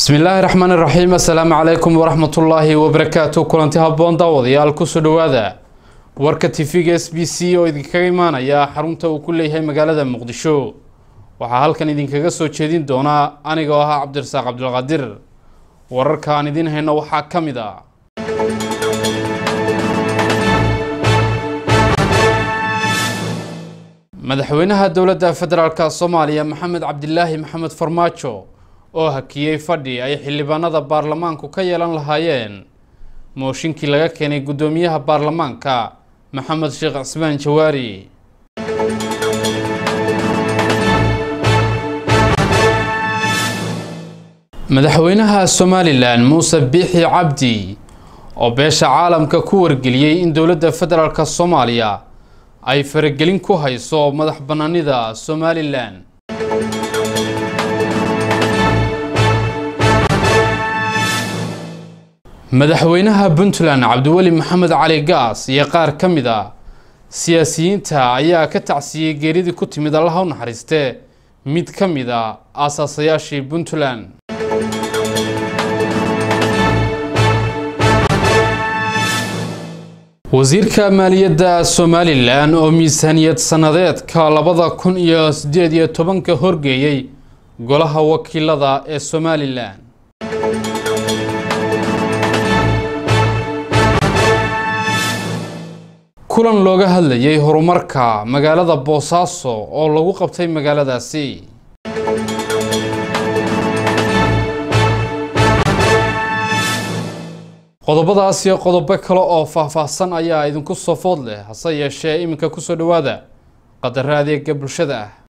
bismillaahi raxmaan iraxiim assalaamu calaykum waraxmatullaahi wabarakaatu kulanti habboon daawadayaal kusoo dhowaada warka tv-ga s b c oo idinkaga imaanaya xarunta uu ku leeyahay magaalada muqdisho waxaa halkan idinkaga soo jeedin doonaa anigoo ahaa cabdirasaaq cabdulqaadir wararka aan idiin hayno waxaa ka mid a madaxweynaha dowladda federaalk soomaaliya maxamed cabdilaahi maxamed farmaajo oo hakiyey fadhi ay xildhibaanada baarlamaanku ka yeelan lahaayeen mooshinkii laga keenay guddoomiyaha baarlamaanka maxamed sheekh cismaan jawaari madaxweynaha somalilan muuse biixi cabdi oo beesha caalamka ku wargeliyey in dowladda federaalk soomaaliya ay faragelin ku hayso madax bannaanida somalilan madaxweynaha puntland cabdiweli maxamed cali gaas iyo qaar ka mid a siyaasiyiinta ayaa ka tacsiyey geeridii ku timid allaha u naxariiste mid ka mid a aasaasayaashii puntland wasiirka maaliyadda somalilan oo miisaaniyad sannadeedka labada kun iyo siddeed iyo tobanka horgeeyey golaha wakiilada ee somalilan kulan looga hadlayay horumarka magaalada boosaaso oo lagu qabtay magaaladaasi qodobadaas iyo qodobo kale oo faahfaahsan ayaa idinku soo food leh hase yeeshee iminka kusoo dhowaada qadaro adeega bulshada ah